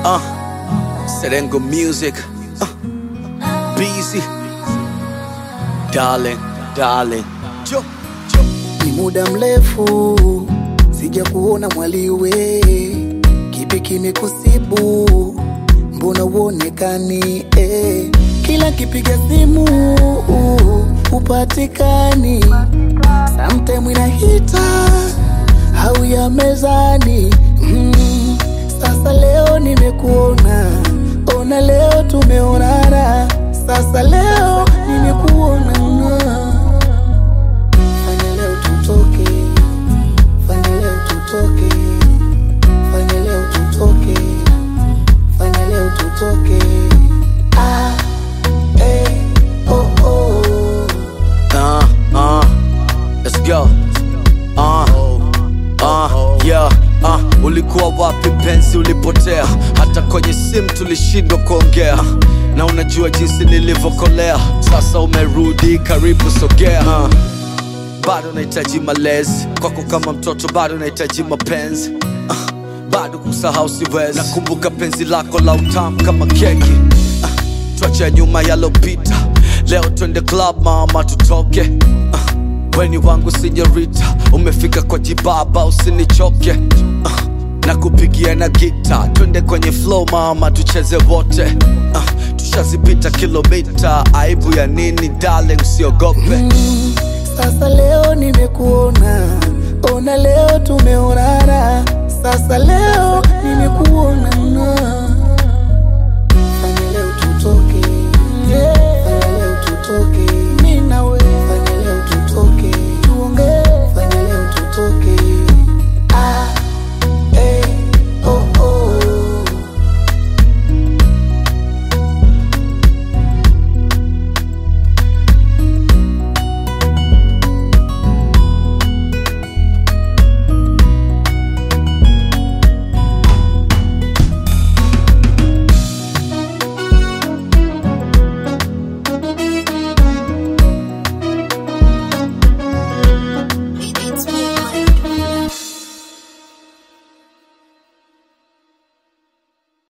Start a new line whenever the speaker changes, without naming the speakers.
Uh, Serengo Music. Uh, busy. Darling, darling. Jo, jo.
Ni muda mrefu sija kuona mwaliwe, kipi kimekusibu? Mbona uonekani eh? Kila kipiga simu upatikani, sometime inahita au ya mezani mm. Sasa leo nimekuona, ona leo tumeonana, sasa leo nimekuona Fanya leo tutoke, fanya leo tutoke, fanya leo tutoke, fanya leo tutoke. Ah, eh, oh, oh.
Uh, uh, let's go. Uh, uh, yeah, uh, ulikuwa wapi mpenzi, ulipotea? Hata kwenye simu tulishindwa kuongea, na unajua jinsi nilivyokolea. Sasa umerudi, karibu sogea. Uh, bado nahitaji malezi kwako, kama mtoto bado nahitaji mapenzi. Uh, bado kusahau siwezi, nakumbuka penzi lako la utamu kama keki. Uh, tuache nyuma yalopita, leo twende club mama, tutoke. Uh, weni wangu sinyorita, umefika kwa jibaba, usinichoke. Uh, na kupigia na gita, twende kwenye flow mama, tucheze wote. Uh, tushazipita kilomita, aibu ya nini darling, usiogope.
Mm, Sasa leo nimekuona, ona leo tumeonana, sasa leo nimekuona